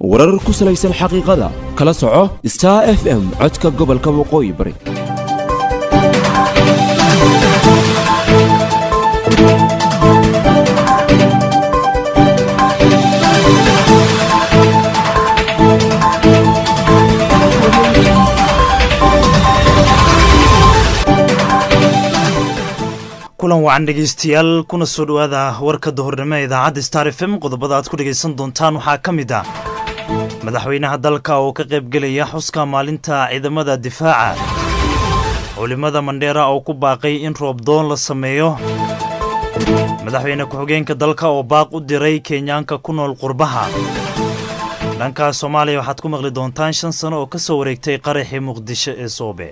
warar ku salaysan xaqiiqada kala soco star f m codka gobolka waqooyi bari kulan wacan dhegaystayaal kuna soo dhowaada warka dahornimo ee idaacadda star f m qodobada aad ku dhegaysan doontaan waxaa ka mid ah madaxweynaha dalka oo ka qaybgelaya xuska maalinta ciidamada difaaca culimmada mandheera oo ku baaqay in roobdoon la sameeyo madaxweyne ku-xigeenka dalka oo baaq u diray kenyaanka ku nool qurbaha dhanka soomaaliya waxaad ku maqli doontaan shan sano oo ka soo wareegtay qaraxii muqdisho ee soobe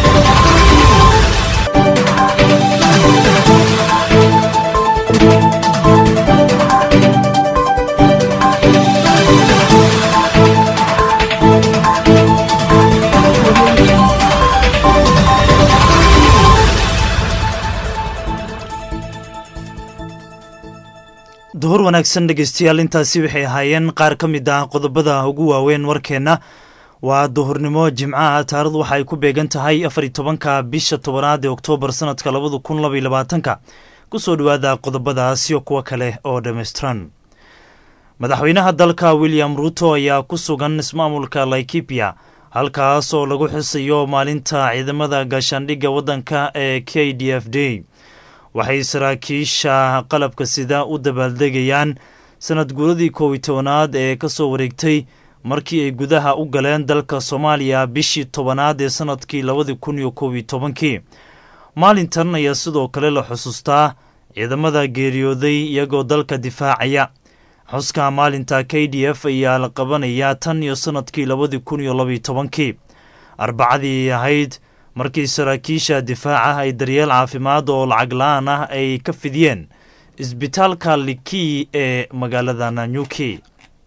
duhur wanaagsan dhegaystayaal intaasi waxay ahaayeen qaar ka mid ah qodobada ugu waaweyn warkeenna waa duhurnimo jimcaha taarikhdu waxaay ku beegan tahay afar tobanka bisha tobanaad ee oktoobar sanadka labada kun labaiy labaatanka kusoo dhowaada qodobadaasiyo kuwo kale oo dhammaystiran madaxweynaha dalka william ruuto ayaa ku sugan ismaamulka laikipia halkaas oo lagu xusayo maalinta ciidamada gaashaandhigga waddanka ee k d f d waxay saraakiisha qalabka sida u dabaaldegayaan sanad guuradii koowiy tobanaad ee ka soo wareegtay markii ay gudaha u galeen dalka soomaaliya bishii tobanaad ee sanadkii labadii kun iyo koob iyo tobankii maalintan ayaa sidoo kale la xusuustaa ciidamada geeriyooday iyagoo dalka difaacaya xuska maalinta k d f ayaa la qabanayaa tan iyo sanadkii labadii kun iyo labaiyo tobankii arbacadii ahayd markii saraakiisha difaaca ay daryeel caafimaad oo lacag la-aan ah ay ka fidiyeen isbitaalka likii ee magaalada nanyuki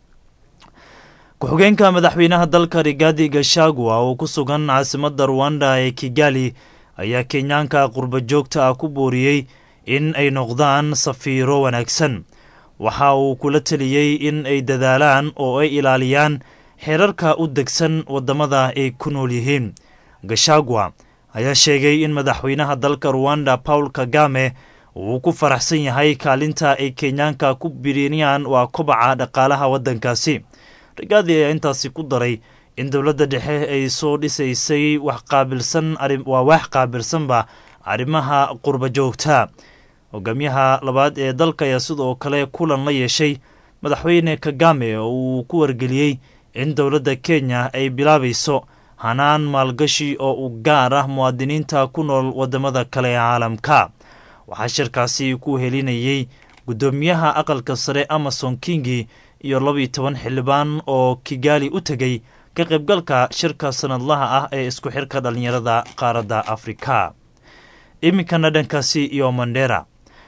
ku-xigeenka madaxweynaha dalka rigaadi gashagua oo ku sugan caasimadda ruwanda ee kigali ayaa kenyaanka qurba joogta ah ku booriyey in ay noqdaan safiiro wanaagsan waxa uu kula teliyey in ay dadaalaan oo ay ilaaliyaan xeerarka u degsan waddamada ay ku nool yihiin gashagua ayaa sheegay in madaxweynaha dalka ruwanda paul kagame uu ku faraxsan yahay kaalinta ay kenyaanka ku birinayaan waa kobaca dhaqaalaha waddankaasi rigaadi ayaa intaasi ku daray in dowladda dhexe ay soo dhisaysay waxqaabilsan waa wax qaabilsanba arrimaha qurba joogta hogaamiyaha labaad ee dalka ayaa sidoo kale kulan la yeeshay madaxweyne kagame oo uu ku wargeliyey in dowladda kenya ay bilaabayso hanaan maalgashi oo u gaar ah muwaadiniinta ku nool waddamada kale ee caalamka waxaa shirkaasi ku helinayey guddoomiyaha aqalka sare amason kingi iyo labaiyo toban xildhibaan oo kigaali u tegey ka qaybgalka shirka sanadlaha ah ee isku xirka dhallinyarada qaaradda afrika iminkana dhankaasi iyo mandheera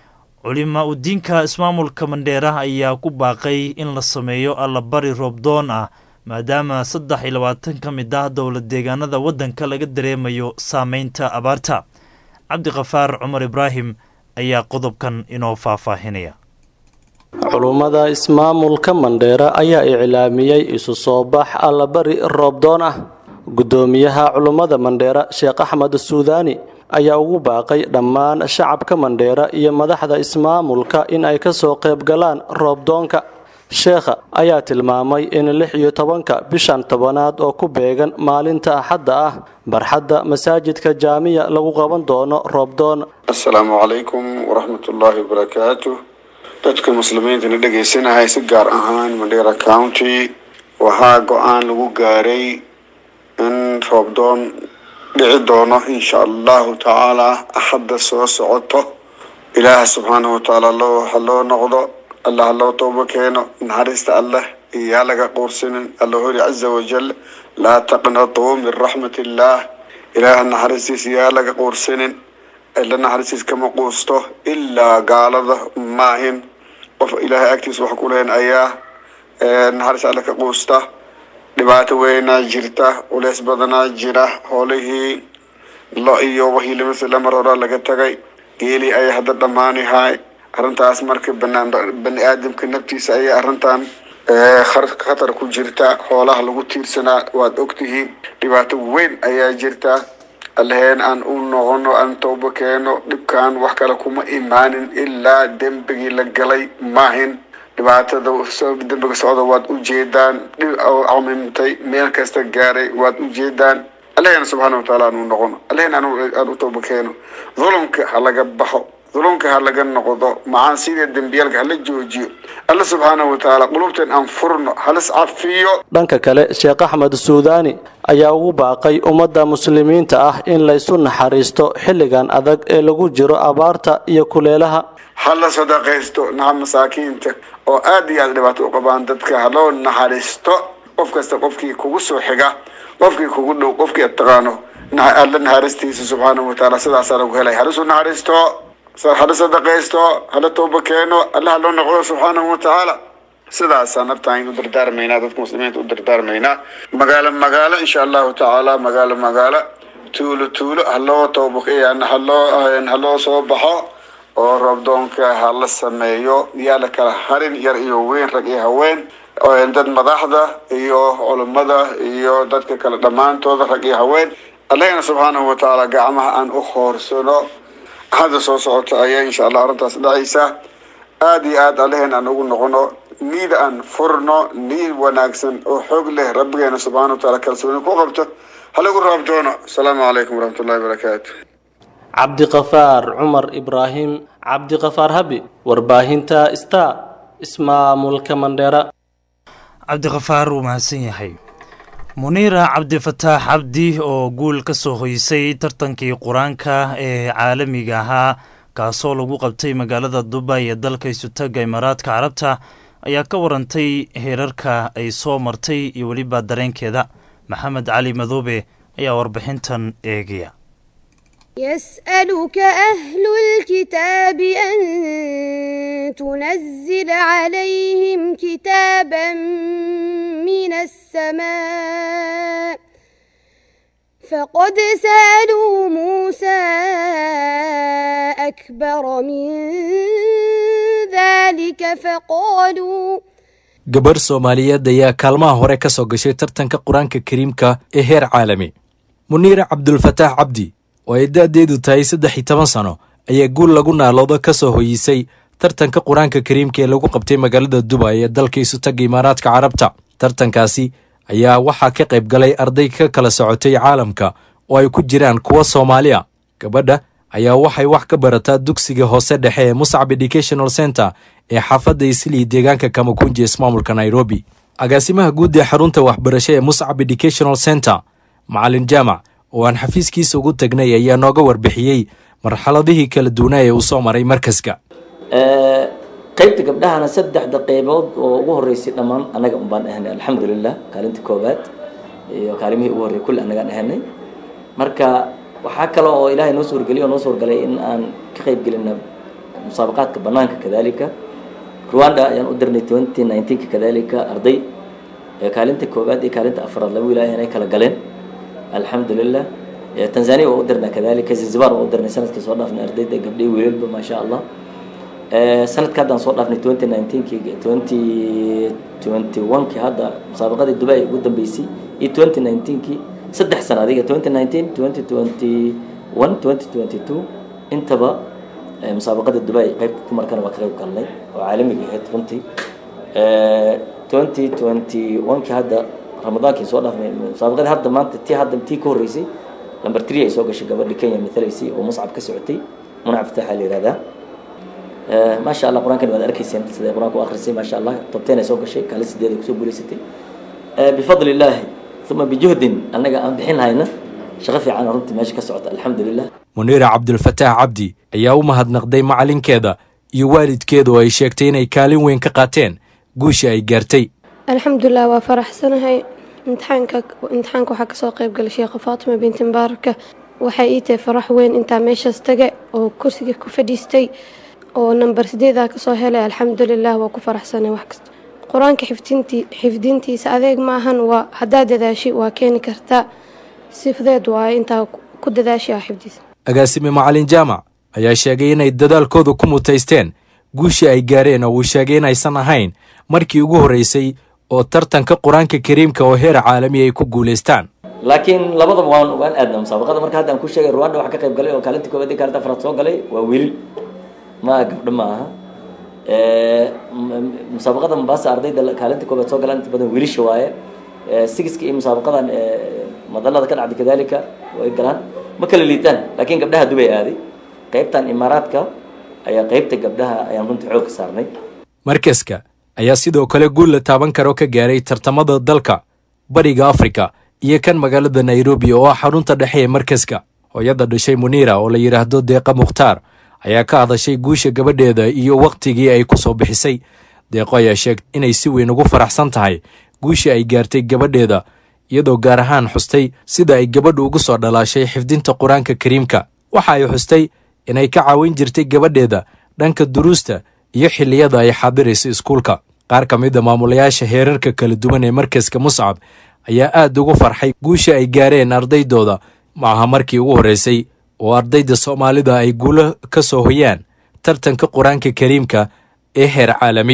culima udiinka ismaamulka mandheera ayaa ku baaqay in la sameeyo allabari roobdoon ah maadaama saddex iyo labaatan ka mid ah dowlad deegaanada waddanka laga dareemayo saameynta abaarta cabdikafaar cumar ibraahim ayaa qodobkan inoo faahfaahinaya culummada ismaamulka mandheera ayaa iclaamiyey isu soo bax allabari roobdoon ah guddoomiyaha culummada mandheera sheekh axmed suudaani ayaa ugu baaqay dhammaan shacabka mandheera iyo madaxda ismaamulka in ay ka soo qayb galaan roobdoonka sheekha ayaa tilmaamay in lix iyo tobanka bishan tobanaad oo ku beegan maalinta axadda ah barxadda masaajidka jaamiya lagu qaban doono roobdoon assalaamu calaykum waraxmatullaahi wabarakaatu dadka muslimiintana dhegaysanahay si gaar ahaan mandheera county waxaa go-aan lagu gaaray in roobdoon dhici doono insha allahu tacaalaa axadda soo socoto ilaaha subxaanahu watacaala loo ha loo noqdo allah ha loo toobo keeno naxariista allah iyaa laga quursanin alla hori caza wajal laa taqnatuu min raxmat illaah ilaaha naxariistiisa iyaa laga quursanin ila naxariistiis kama quusto ilaa gaalada maahin qof ilaahay agtiisa wax ku lehen ayaa naxariis alle ka quusta dhibaato weynaa jirta culeys badanaa jira hoolihii lo iyo wixii lamasla mar horaa laga tagay geelii ayay hadda dhammaanihay arrintaas marka banaan bani aadamka naftiisa ayay arrintan khatar ku jirta xoolaha lagu tiirsanaa waad ogtihiin dhibaato weyn ayaa jirta allaheen aan u noqono aan toobo keeno dhibkan wax kale kuma imaanin ilaa dembigii la galay maahin dhibaatada dembiga socda waad ujeedaan dhib camimtay meel kasta gaaray waad ujeedaan allaheen subxaana wataala aan u noqono allaheen aan u toobo keeno dhulumka ha laga baxo dhulumka ha laga noqdo macaasida dembiyaalka hala joojiyo alla subxaana watacaala qulubteen aan furno halis cafiyo dhanka kale sheekh axmed suudaani ayaa ugu baaqay ummadda muslimiinta ah in laysu naxariisto xilligan adag ee lagu jiro abaarta iyo kuleelaha hala sadaqaysto naxa masaakiinta oo aad iyo aad dhibaato u qabaan dadka haloo naxariisto qof kasta qofkii kugu soo xiga qofkii kugu dhow qofkii ad taqaano alla naxariistiisa subxaana watacaala sidaasaa lagu helay halisu naxariisto hala sadaqaysto hala tooba keeno allaha loo noqdo subxaanahu watacaala sidaasaa naftaan u dardaarmaynaa dadka muslimiinta u dardaarmaynaa magaalo magaalo insha allahu tacaala magaalo magaalo tuulo tuulo haloo tooba haloo haloo soo baxo oo roobdoonka hala sameeyo yaa la kala harin yar iyo weyn rag iyo haween dad madaxda iyo culummada iyo dadka kale dhammaantooda rag iyo haween allahna subxaanahu watacaala gacmaha aan u hoorsano hadda soo socota ayaa insha allah arrintaas dhacaysa aada iyo aad alleheen aan ugu noqono niid aan furno niid wanaagsan oo xoog leh rabbigeena subxana wataala kalsooni ku qabto halagu raab doono asalaamu calaykum waraxmatullahi wabarakaatu cabdiqafaar cumar ibraahim cabdiqafaar habi warbaahinta star ismaamulka mandheera cabdiqafaar wuu mahadsan yahay muniira cabdifataax cabdi oo guul ka soo hoysay tartankii qur-aanka ee caalamiga ahaa kaasoo lagu qabtay magaalada dubay ee dalka isutaga imaaraadka carabta ayaa ka warantay heerarka ay soo martay iyo weliba dareenkeeda maxamed cali madoobe ayaa warbixintan eegaya يسألك أهل الكتاب أن تنزل عليهم كتابا من السماء فقد سألوا موسى أكبر من ذلك فقالوا gabarh soomaaliyeed ayaa kaalmaha hore ka soo gashay tartanka qur-aanka kariimka ee heer caalami muniire cabdulfataax cabdi oo ay da-deedu tahay saddex iyo toban sano ayaa guul lagu naaloodo ka soo hoyisay tartanka qur-aanka kariimka ee lagu qabtay magaalada dubay ee dalka isutaga imaaraadka carabta tartankaasi ayaa waxaa ka qayb galay arday ka kala socotay caalamka oo ay ku jiraan kuwa soomaali a gabadha ayaa waxay wax ka barataa dugsiga hoose dhexe ee muscab educational center ee xaafadda islii deegaanka kamakunji ismaamulka nairobi agaasimaha guud ee xarunta waxbarasho ee muscab educational center macalin jaamac oo aan xafiiskiisa ugu tagnay ayaa nooga warbixiyey marxaladihii kala duwanaa ee uu soo maray markaska qaybta gabdhahana saddexda qaybood oo ugu horeysay dhammaan annaga un baan ahanay alxamdulilah kaalinta koobaad iyo kaalimihii ugu horrey kulli annagaan ahanay marka waxaa kale oo ilaahay noo suurgeliy oo noo suurgalay in aan ka qayb gelina musaabaqaadka banaanka kadalika rwanda ayaan u dirnay twenty nineteenka kadalika arday kaalinta koobaad iyo kaalinta afraad laba wilaaya inay kala galeen alxamdulilah tanzania waa u dirnaa kadalika zanzibar waa u dirnay sanadkii soo dhaafnay ardayda gabdhay wiilalba maasha allah sanadka haddaan soo dhaafnay twenty nineteenki twenty twenty oneki hadda musaabaqadii dubai ugu dambeysay iyo twenty nineteenki saddex sana adiga twenty nineteen twenty twenty one twenty twenty two intaba musaabaqada dubai qeyb dumarkana waa ka qayb galnay oo caalamiga ahayd runtii twenty twenty oneki hadda ramadaankii soo dhaafnay musaabaqadii hadda maanta tii hadda tii ka horreysay number three ay soo gashay gabadhi kenya matalaysay oo muscab ka socotay munac fataaxa la yihahdaa maasha allah qur-aankan waad arkayseen siday qur-aanka u akhrisay maasha allah tobteen ay soo gashay kaalin sideed ay kusoo guulaysatay bifadli illaahi uma bijuhdin annaga aan bixin hayna shaqo fiican runtii meesha ka socota alxamdulilah muniira cabdulfataax cabdi ayaa u mahadnaqday macalinkeeda iyo waalidkeeda oo ay sheegtay inay kaalin weyn ka qaateen guusha ay gaartay alxamdulilah waa faraxsanahay imtixaanka imtixaanka waxaa kasoo qayb galay sheekha faatima binti mubaaraka waxay ii tahay farax weyn intaa meeshaas taga oo kursiga ku fadhiistay oo namber sideedaa kasoo helay alxamdulilah waa ku faraxsanay wax kasta qur-aanka xifdintii xifdintiisa adeeg ma ahan waa haddaad dadaashi waa keeni kartaa sifadeed waaye intaa ku dadaashi ah xifdiisa agaasime macalin jaamac ayaa sheegay inay dadaalkooda ku mutaysteen guushii ay gaareen oo uu sheegay inaysan ahayn markii ugu horreysay oo tartanka qur-aanka kariimka oo heer caalami ay ku guulaystaan laakiin labadaba waan waan aadna musaabaqada marka hadda aan ku sheegay rwanda waxa ka qayb galay oo kaalinta koobaad iyo kaalinta afraad soo galay waa wiilal ma gabdho ma aha musaabaqada mombasa ardayda kaalinta koobaad soo galaan inta badan wiilasha waaye sigiska iyo musaabaqadan madalada ka dhacday kadalika way galaan ma kala liitaan laakiin gabdhaha dubay aaday qaybtan imaaraadka ayaa qaybta gabdhaha ayaan runtii xoog ka saarnay markaska ayaa sidoo kale guul la taaban karo ka gaaray tartamada dalka bariga afrika iyo kan magaalada nairobi oo ah xarunta dhexe ee markaska hooyada dhashay muniira oo la yidhaahdo deeqa mukhtaar ayaa ka hadashay guusha gabadheeda iyo wakhtigii ay ku soo bixisay deeqo ayaa sheegtay inay si weyn ugu faraxsan tahay guushii ay gaartay gabadheeda iyadoo gaar ahaan xustay sida ay gabadhu ugu soo dhalaashay xifdinta qur-aanka kariimka waxa ay xustay inay ka caawin jirtay gabadheeda dhanka duruusta iyo xilliyada ay xaadiraysa iskuulka qaar ka mid a maamulayaasha heerarka kala duwan ee markaska muscab ayaa aad ugu farxay guusha ay gaareen ardaydooda ma aha markii ugu horreysay oo ardayda soomaalida ay guulo ka soo hoyaan tartanka qur-aanka kariimka ee heer caalami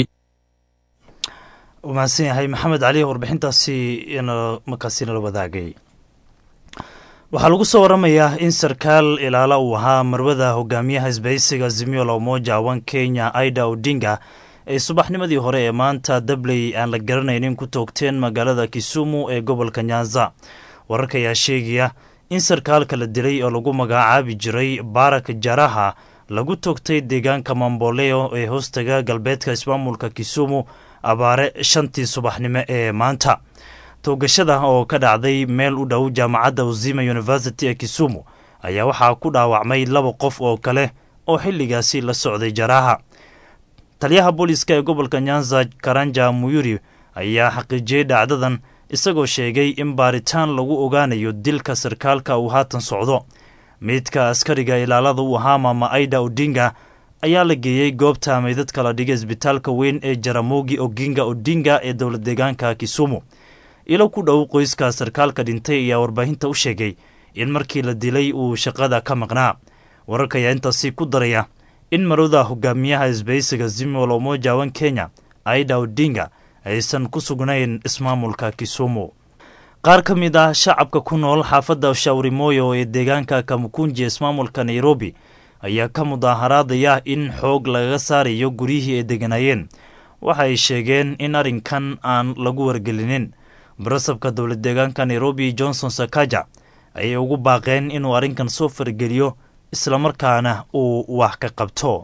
u mahadsan yahay maxamed cali warbixintaasi markaasi nala wadaagay waxaa lagu soo waramayaa in sarkaal ilaala uu ahaa marwada hogaamiyaha isbahaysiga zimiola umoja wan kenya aida odinga ay subaxnimadii hore ee maanta dabley aan la garanaynin ku toogteen magaalada kisumu ee gobolka nyanza wararka ayaa sheegaya in sarkaalka la dilay oo lagu magacaabi jiray barak jaraha lagu toogtay deegaanka mamboleo ee hoostaga galbeedka ismaamulka kisumu abaare shantii subaxnimo ee maanta toogashada oo ka dhacday meel u dhow jaamacadda uzima university ee kisumu ayaa waxaa ku dhaawacmay laba qof oo kale oo xilligaasi la socday jaraha taliyaha booliiska ee gobolka nyanza karanja muyuri ayaa xaqiijiyey dhacdadan isagoo sheegay in baaritaan lagu ogaanayo dilka sarkaalka uu haatan socdo meydka askariga ilaalada u ahaa maama aida odinga ayaa la geeyey goobta meydadka la dhigay isbitaalka weyn ee jaramogi oginga odinga ee dowlad deegaanka kisumu ilo ku dhow qoyska sarkaalka dhintay ayaa warbaahinta u sheegay in markii la dilay uu shaqada ka maqnaa wararka ayaa intaasi ku daraya in marwada hogaamiyaha isbahaysiga zimol omoja wan kenya aida odinga aysan ku sugnayn ismaamulka kisumu qaar ka mid ah shacabka ku nool xaafadda shawrimoyo ee deegaanka kamukunji ismaamulka nairobi ayaa ka mudaaharaadaya in xoog lagaga saarayo guryihii ay deganaayeen waxa ay sheegeen in arrinkan aan lagu wargelinin barasabka dowlad deegaanka nairobi johnson sakaja ayay ugu baaqeen inuu arrinkan soo fargeliyo islamarkaana uu wax ka qabto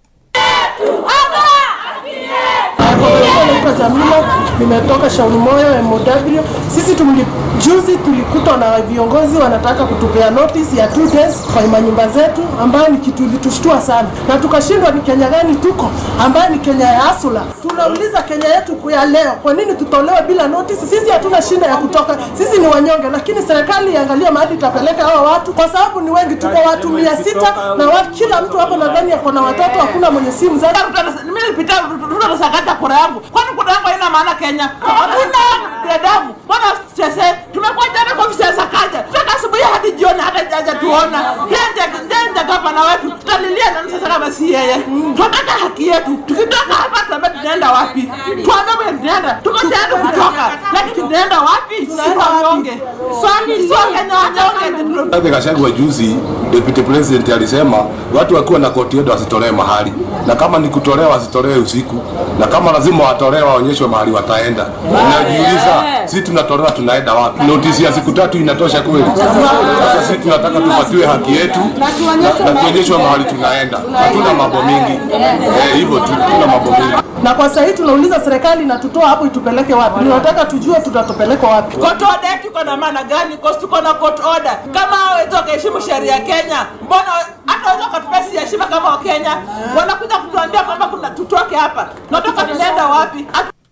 naitwa Jamila, nimetoka Shauri Moyo MOW. Sisi tumli, juzi tulikutwa na viongozi wanataka kutupea notice ya two days kwa manyumba zetu, ambayo ni kitu ilitushtua sana, na tukashindwa ni Kenya gani tuko, ambayo ni Kenya ya asula. Tunauliza Kenya yetu ya leo, kwa nini tutolewe bila notice? Sisi hatuna shida ya kutoka, sisi ni wanyonge, lakini serikali iangalie mahali itapeleka hawa watu, kwa sababu ni wengi, tuko watu mia sita na watu, kila mtu hapo nadhani ako na watoto, hakuna mwenye simu zake. Mimi nilipita tutasakata kura yangu, kwani kura yangu haina maana Kenya? Hakuna binadamu. Mbona sese tumekuwa jana kwa ofisi ya Sakaja toka asubuhi hadi jioni, hata jaja tuona nje gavana wetu, tutalilia nani sasa kama si yeye? Tunataka haki yetu. Tukitoka hapa tuambie tunaenda wapi? Tuambie mwenye tunaenda, tuko tayari kutoka, lakini tunaenda wapi? Si wanyonge, swali sio Kenya wanyonge. Rigathi Gachagua juzi, deputy president alisema watu wakiwa na koti yetu wasitolewe mahali, na kama ni kutolewa wasitolewe usiku, na kama lazima watolewe waonyeshwe mahali wataenda. Najiuliza, sisi tunatolewa tunaenda wapi? Notisi ya siku tatu inatosha kweli? Sasa sisi tunataka tupatiwe haki yetu na, na tuonyeshwe mahali tunaenda. Hatuna mambo mingi eh, hivyo tu, hatuna mambo mingi na kwa sasa hii tunauliza serikali inatutoa hapo itupeleke wapi? Tunataka tujue tutatupeleka wapi. Court order yetu iko na maana gani? Kwa tuko na court order. Kama hawezi wakaheshimu sheria ya Kenya, mbona hata waweza wakatupea si heshima kama Wakenya? Wanakuja kutuambia kwamba kuna tutoke hapa, tunatoka tunaenda wapi?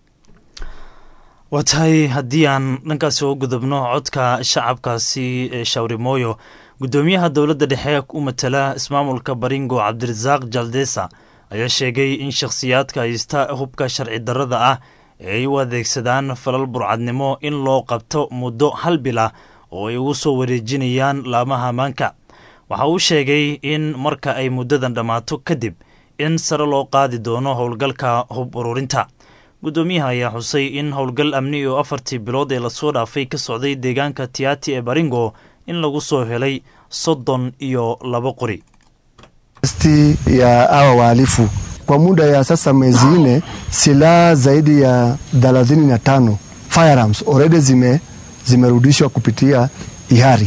waa tahay haddii aan dhankaasi uga gudubno codka shacabkaasi ee shawrimooyo guddoomiyaha dowladda dhexe u matala ismaamulka baringo cabdirasaaq jaldesa ayaa sheegay in shakhsiyaadka haysta hubka sharci darrada ah ee ay u adeegsadaan falal burcadnimo in loo qabto muddo hal bil ah oo ay ugu soo wareejinayaan laamaha ammaanka waxa uu sheegay in marka ay muddadan dhammaato kadib in sare loo qaadi doono howlgalka hub ururinta guddoomiyaha ayaa xusay in howlgal amni oo afartii bilood ee lasoo dhaafay ka socday deegaanka tiati ee baringo in lagu soo helay soddon iyo labo qori sti ya hawa wahalifu kwa muda ya sasa mwezi nne, silaha zaidi ya thelathini na tano firearms already zime zimerudishwa kupitia ihari.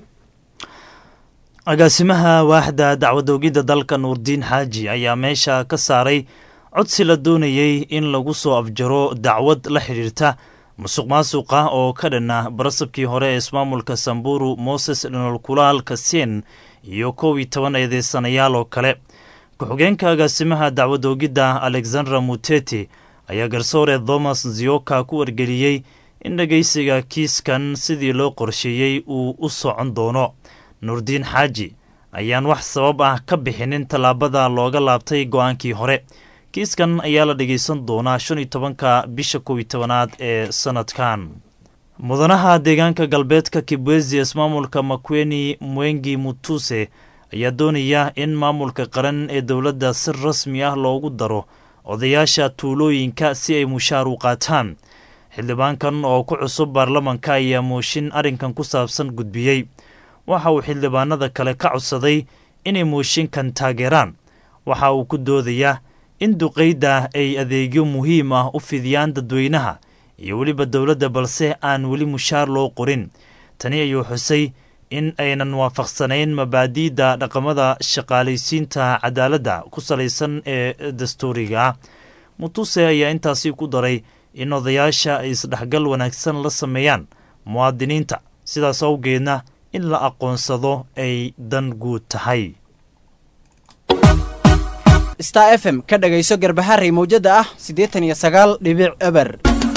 agaasimaha waaxda dacwadoogidda dalka nuurdiin xaaji ayaa meesha ka saaray codsi la doonayey in lagu soo afjaro dacwad la xidhiirta musuq maasuqa oo ka dhanna barasabkii hore ee ismaamulka samburu moses dhinolkulaal kasien iyo kow iyo toban eedeysanayaal oo kale ku-xigeenka agaasimaha dacwadoogidda alexandra muteti ayaa garsoore thomas zioka ku wargeliyey in dhegeysiga kiiskan sidii loo qorsheeyey uu u socon doono nuurdiin xaaji ayaan wax sabab ah ka bixinin tallaabada looga laabtay go-aankii hore kiiskan ayaa la dhegeysan doonaa shan iyo tobanka bisha kow iyo tobanaad ee sanadkan mudanaha deegaanka galbeedka kibwezi ismaamulka makweni mwengi mutuse ayaa doonaya in maamulka qaran ee dowladda si rasmi ah loogu daro odayaasha tuulooyinka si ay mushaar u qaataan xildhibaankan oo ku cusub baarlamanka ayaa mooshin arrinkan ku saabsan gudbiyey waxa uu xildhibaanada kale ka codsaday inay mooshinkan taageeraan waxa uu ku doodayaa in duqayda ay adeegyo muhiim ah u fidiyaan dadweynaha iyo weliba dowladda balse aan weli mushaar loo qorin tani ayuu xusay in aynan waafaqsanayn mabaadi'da dhaqamada shaqaalaysiinta cadaaladda ku salaysan ee dastuuriga ah mutuse ayaa intaasi ku daray in odayaasha ay isdhexgal wanaagsan la sameeyaan muwaadiniinta sidaas awgeedna in la aqoonsado ay dan guud tahay star f m ka dhagayso garbaharey mawjada ah siddeetan iyo sagaal dhibic eber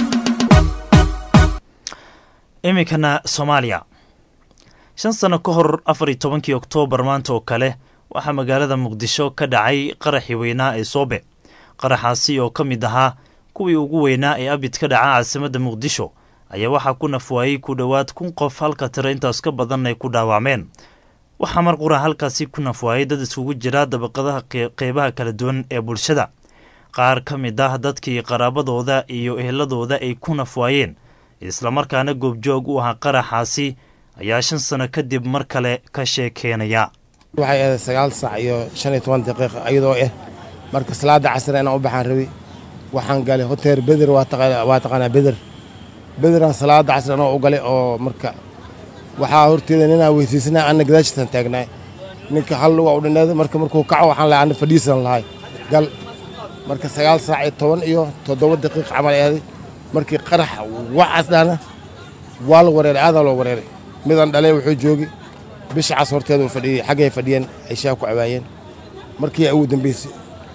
iminkana soomaaliya shan sano ka hor afar iyo tobankii oktoobar maanta oo kale waxaa magaalada muqdisho ka dhacay qaraxii weynaa ee soobe qaraxaasi oo ka mid ahaa kuwii ugu weynaa ee abid ka dhaca caasimadda muqdisho ayaa waxaa ku nafwaayey ku dhowaad kun qof halka tiro intaas ka badan ay ku dhaawacmeen waxaa mar qura halkaasi ku nafwaayey dad iskugu jira dabaqadaha qeybaha kala duwan ee bulshada qaar ka mid ah dadkii qaraabadooda iyo eheladooda ay ku nafwaayeen islamarkaana goobjoog u ahaa qaraxaasi ayaa shan sano kadib mar kale ka sheekeenaya waxay ahayd sagaal saac iyo shan iyo toban daqiiqa iyadoo ah marka salaada casri inaan u baxaan rabi waxaan galay hotel beder waa taqaanaa beder bederaan salaada casri anoo u galay oo marka waxaa horteeda ninaa weysiisanaa anna gadaashiisaan taagnaay ninka hal luga u dhinaaday marka markuu kaco waxaan lahay anna fadhiisan lahay gal marka sagaal saac iyo toban iyo toddoba daqiiq camal ahday markii qarax wacas dhahna waa la wareeray aadaa loo wareeray midaan dhalay wuxuu joogi bisha cas horteeda uu fadhiyey xaggay fadhiyeen ay shaah ku cabaayeen markii ugu dambaysay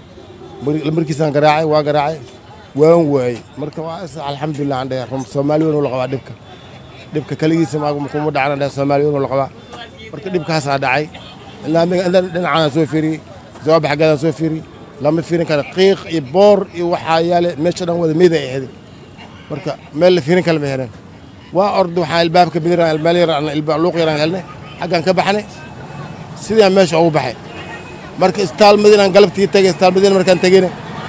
markiisaan garaacay waa garaacay waan waayey marka waa alxamdulilah aan dheh soomaali weyn uu la qabaa dhibka dhibka kaligiisa kuma dhacna dheh soomaali weyn uu la qabaa marka dhibkaasaa dhacay ilaa dhinacaan soo fiiriyey jawaab xaggeedaan soo fiiriyey lama fiirin kara qiiq iyo boor iyo waxaa yaale meesha dhan wada meyd ay ahayd marka meel la fiirin kale ma heleen waa orda waxaan ilbaabka bidiraan meel yaraan luuq yaraan helnay xaggaan ka baxnay sidaan meesha ugu baxay marka istaal madiinaan galabtii tagay istaal madiina markaan tegeyna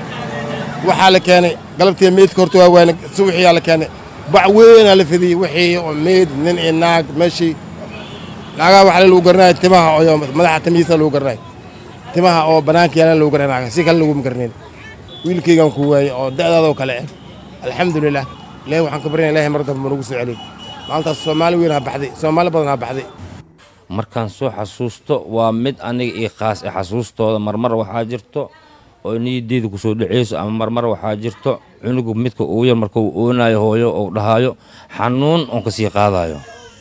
waxaa la keenay galabtii meydka horta waa waana subaxiyaa la keenay bac weynaa la fidiyey wixii oo meyd nin iyo naag meeshii naagaha waxaa lagu garanaya timaha oo madaxa timihiisa lagu garanaya timaha oo bannaanka yaalan lagu garanaya si kale laguma garanayn wiilkaygaan ku waayey oo da'daadoo kale ah alxamdulilah ilaahi waxaan ka baryana ilahi mar dambe nagu soo celiy maalintaas soomaali weyn ha baxday soomaali badan ha baxday markaan soo xasuusto waa mid aniga io khaas e xasuustooda marmar waxaa jirto oo niyadeyda ku soo dhaceyso ama marmar waxaa jirto cunugu midka ugu yar marka uu oonayo hooyo ou dhahaayo xanuun oon ka sii qaadayo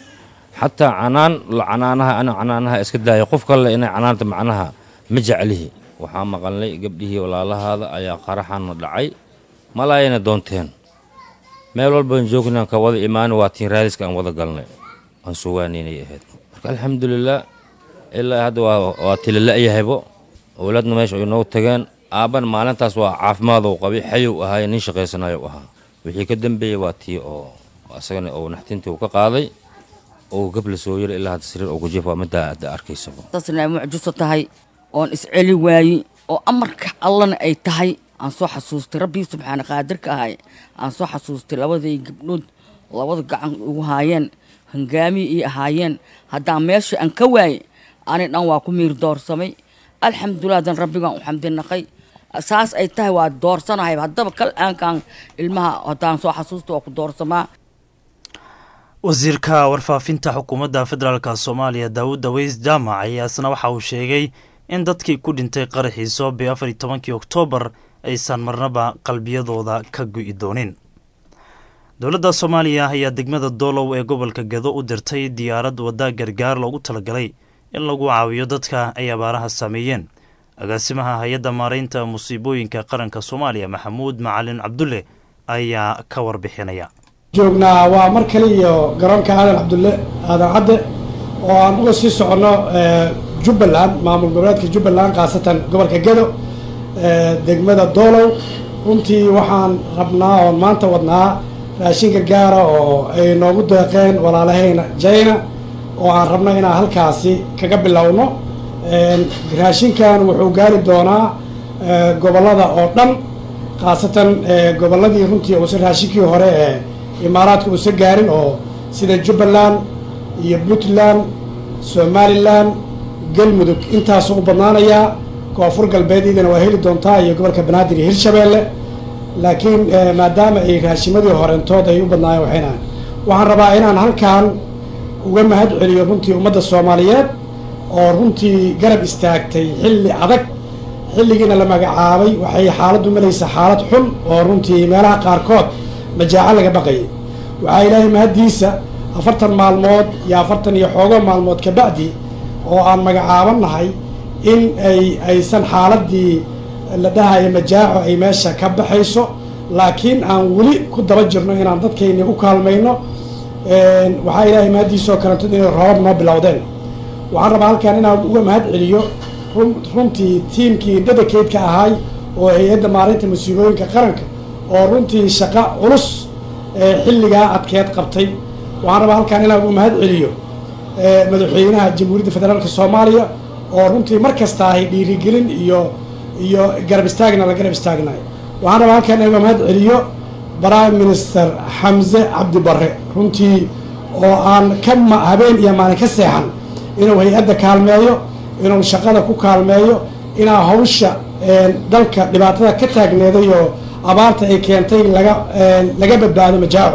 xataa canaan canaanaha ana canaanaha iska daayo qof kale inay canaanta macnaha ma jeclihi waxaa maqalnay gabdhihii walaalahaada ayaa qaraxana dhacay malaayana doonteen meel walbaan joognaan ka wada imaani waa tiin raadiska aan wada galnay aan sugaanaynay ahayd marka alxamdulilah ilaa hadda waa tilila'yahaybo owlaadna meesha ay noogu tageen aabbana maalintaas waa caafimaadou qabay xayow ahaaye nin shaqaysanayo ahaa wixii ka dambeeyey waa tii oo asagana ou naxtintii uu ka qaaday oo gabla soo yara ilaa hadda sariir ugu jiif waa middaa hadda arkaysaba tasna mucjiso tahay oon isceli waayi oo amarka allana ay tahay aan soo xasuustay rabbii subxaana qaadirka ahay aan soo xasuustay labaday gabdhood labada gacan ugu haayeen hangaamii ii ahaayeen haddaan meesha aan ka waayey ani dhan waa ku miir doorsamay alxamdulilah dan rabbigaan u xamdinaqay saas ay tahay waa doorsanahay haddaba kal aankaan ilmaha haddaan soo xasuusta waa ku doorsamaa wasiirka warfaafinta xukuumadda federaalk soomaaliya daawud daweys jaamac ayaa isna waxa uu sheegay in dadkii ku dhintay qaraxii soobe afar iyo tobankii oktoobar aysan marnaba qalbiyadooda ka gu'i doonin dowladda soomaaliya ayaa degmada doolow ee gobolka gedo u dirtay diyaarad wadda gargaar loogu talagalay in lagu caawiyo dadka ay abaaraha saameeyeen agaasimaha hay-adda maaraynta musiibooyinka qaranka soomaaliya maxamuud macalin cabdulle ayaa ka warbixinaya joognaa waa mar kale iyo garoonka aadan cabdulle aadan cadde oo aan uga sii soconno jubbaland maamul goboleedka jubbaland khaasatan gobolka gedo degmada doolow runtii waxaan rabnaa oon maanta wadnaa raashin gargaara oo ay noogu deeqeen walaalahayna jayna oo aan rabno inaan halkaasi kaga bilowno raashinkan wuxuu gaari doonaa gobollada oo dhan khaasatan gobolladii runtii uusan raashinkii hore ee imaaraadka uusan gaarin oo sida jubbaland iyo puntland somalilan galmudug intaasuu u badnaanayaa koonfur galbeed idana waa heli doontaa iyo gobolka banaadir iyo hirshabeelle laakiin maadaama ay raashimadii horeentood ay u badnaayeen waxayna waxaan rabaa inaan halkan uga mahad celiyo runtii ummadda soomaaliyeed oo runtii garab istaagtay xilli adag xilligiina la magacaabay waxay xaaladdu malaysa xaalad xun oo runtii meelaha qaarkood majaaco laga baqayay waxaa ilaahay mahaddiisa afartan maalmood iyo afartan iyo xoogo maalmood ka bacdi oo aan magacaabannahay in ay aysan xaaladdii la dhahayo majaaco ay meesha ka baxayso laakiin aan weli ku daba jirno inaan dadkayni u kaalmayno waxaa ilaahay mahaddiisa oo kalentod inay roobab noo bilowdeen waxaan rabaa halkan inaan uga mahad celiyo runtii tiimkii dadakeydka ahaay oo hay-adda maalinta musiibooyinka qaranka oo runtii shaqo culus xilligaa adkeed qabtay waxaan rabaa halkan inaan uga mahad celiyo madaxweynaha jamhuuriyadda federaalk soomaaliya oo runtii mar kasta ahay dhiirigelin iyo iyo garab istaagna la garab istaagnayo waxaan rabaa halkan inaan uga mahad celiyo prime minister xamse cabdi barre runtii oo aan ka habeen iyo maalin ka seexan inuu hay-adda kaalmeeyo inuu shaqada ku kaalmeeyo inaa hawsha dalka dhibaatada ka taagneeday oo abaarta ay keentay laga laga badbaado majaaco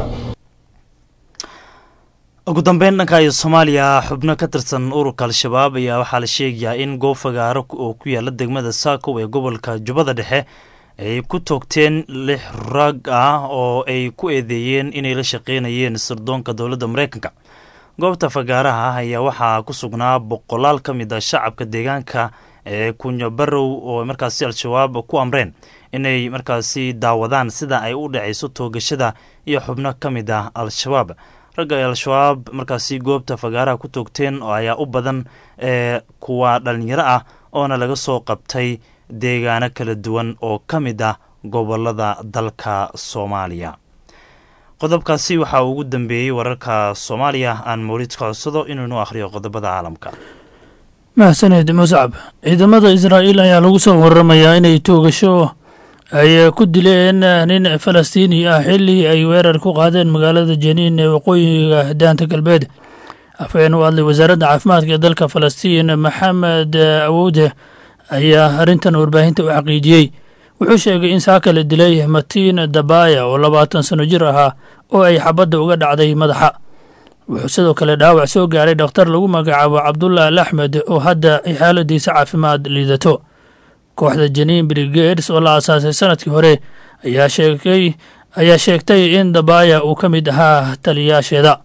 ugu dambeyn dhanka iyo soomaaliya xubno ka tirsan ururka al-shabaab ayaa waxaa la sheegayaa in goob fagaaro oo ku yaala degmada saakow ee gobolka jubbada dhexe ay ku toogteen lix rag ah oo ay ku eedeeyeen inay la shaqeynayeen sirdoonka dowladda mareykanka goobta fagaaraha ah ayaa waxaa ku sugnaa boqolaal ka mid ah shacabka deegaanka ee kunyo barow oo markaasi al-shabaab ku amreen inay markaasi daawadaan sida ay u dhacayso toogashada iyo xubno ka mid ah al-shabaab ragga ay al-shabaab markaasi goobta fagaaraha ku toogteen oo ayaa u badan ee kuwa dhalinyaro ah oona laga soo qabtay deegaano kala duwan oo ka mid ah gobolada dalka soomaaliya qodobkaasi waxaa ugu dambeeyey wararka soomaaliya aan mawlid ka codsado inuunu akhriyo qodobada caalamka mahsaned muscab ciidamada israa'iil ayaa lagu soo waramayaa inay toogasho ay ku dileen nin falastiini ah xilli ay weerar ku qaadeen magaalada janiin ee waqooyiga daanta galbeed afhayeen u hadlay wasaaradda caafimaadka ee dalka falastiin maxamed awowde ayaa arrintan warbaahinta u xaqiijiyey wuxuu sheegay in saaka la dilay matiin dabaya oo labaatan sano jir ahaa oo ay xabadda uga dhacday madaxa wuxuu sidoo kale dhaawac soo gaaray dhakhtar lagu magacaabo cabdullah al axmed oo hadda ay xaaladiisa caafimaad liidato kooxda janiin brigades oo la aasaasay sanadkii hore ayaa sheegay ayaa sheegtay in dabaya uu ka mid ahaa taliyaasheeda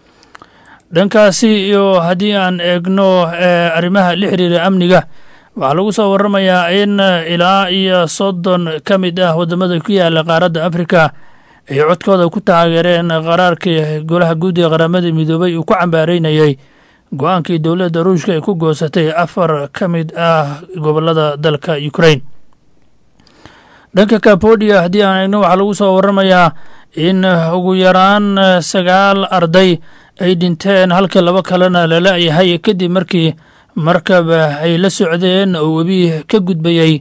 dhankaasi iyo haddii aan eegno arrimaha la xiriira amniga waxaa lagu soo waramayaa in ilaa iyo soddon ka mid ah waddamada ku yaala qaaradda afrika ay codkooda ku taageereen qaraarkii golaha guud ee qaramada midoobay uu ku cambaareynayay go-aankii dowladda ruushka ay ku goosatay afar ka mid ah gobolada dalka ukrain dhanka kabodia haddii aan eegno waxaa lagu soo waramayaa in ugu yaraan sagaal arday ay dhinteen halka laba kalena lala-yahay kadib markii markab ay la socdeen oo webi ka gudbayay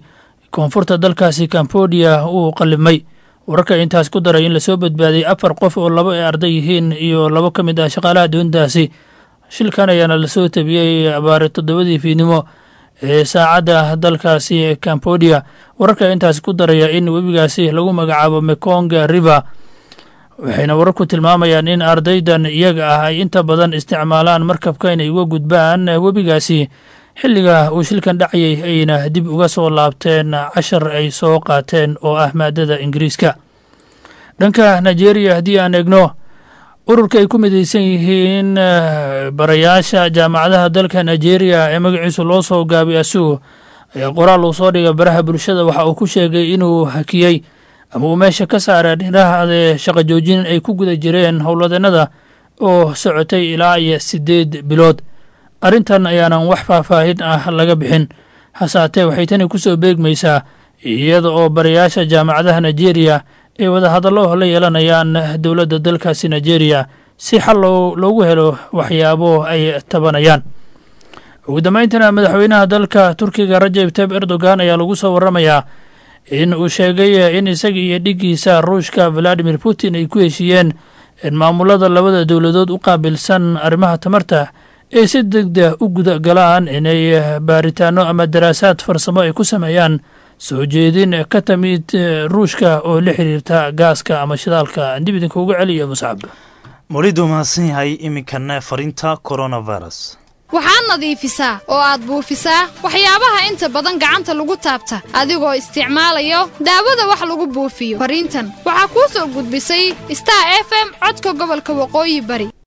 koonfurta dalkaasi cambodia uu qallimay wararka intaas ku daray in lasoo badbaadiyey afar qof oo labo ay arday yihiin iyo labo ka mid ah shaqaalaha doontaasi shilkan ayaana lasoo tabiyey abaare toddobadii fiidnimo ee saacadda dalkaasi cambodia wararka intaas ku daraya in webigaasi lagu magacaabo mekonga river waxayna wararku tilmaamayaan in ardaydan iyaga ah ay inta badan isticmaalaan markabka inay uga gudbaan webigaasi xilliga uu shilkan dhacayay ayna dib uga soo laabteen cashar ay soo qaateen oo ah maadada ingiriiska dhanka nigeria haddii aan eegno ururka ay ku midaysan yihiin barayaasha jaamacadaha dalka nigeria ee magaciisu loo soo gaabay asugu ayaa qoraal uu soo dhigay baraha bulshada waxa uu ku sheegay inuu hakiyey ama uu meesha ka saaray dhinahaade shaqo joojin ay ku guda jireen howlwadeenada oo socotay ilaa iyo siddeed bilood arrintan ayaanan wax faahfaahin ah laga bixin hasaatee waxay tani ku soo beegmaysaa iyada oo barayaasha jaamacadaha nigeria ay wadahadallo la yeelanayaan dowladda dalkaasi nigeria si xal loogu helo waxyaabo ay tabanayaan ugu dambayntana madaxweynaha dalka turkiga rajab tayib erdogan ayaa lagu soo waramayaa in uu sheegay in isaga iyo dhiggiisa ruushka valadimir putin ay ku heshiiyeen in maamulada labada dowladood u qaabilsan arrimaha tamarta ay si degdeg u guda galaan inay baaritaano ama daraasaad farsamo ay ku sameeyaan soo jeedin ka timid ruushka oo la xiriirta gaaska ama shidaalka dib idinka uga celiya muscab mawlidu mahadsan yahay iminkana fariinta coronavirus waxaad nadiifisaa oo aad buufisaa waxyaabaha inta badan gacanta lagu taabta adigoo isticmaalayo daawada wax lagu buufiyo fariintan waxaa kuu soo gudbisay star f m codka gobolka waqooyi bari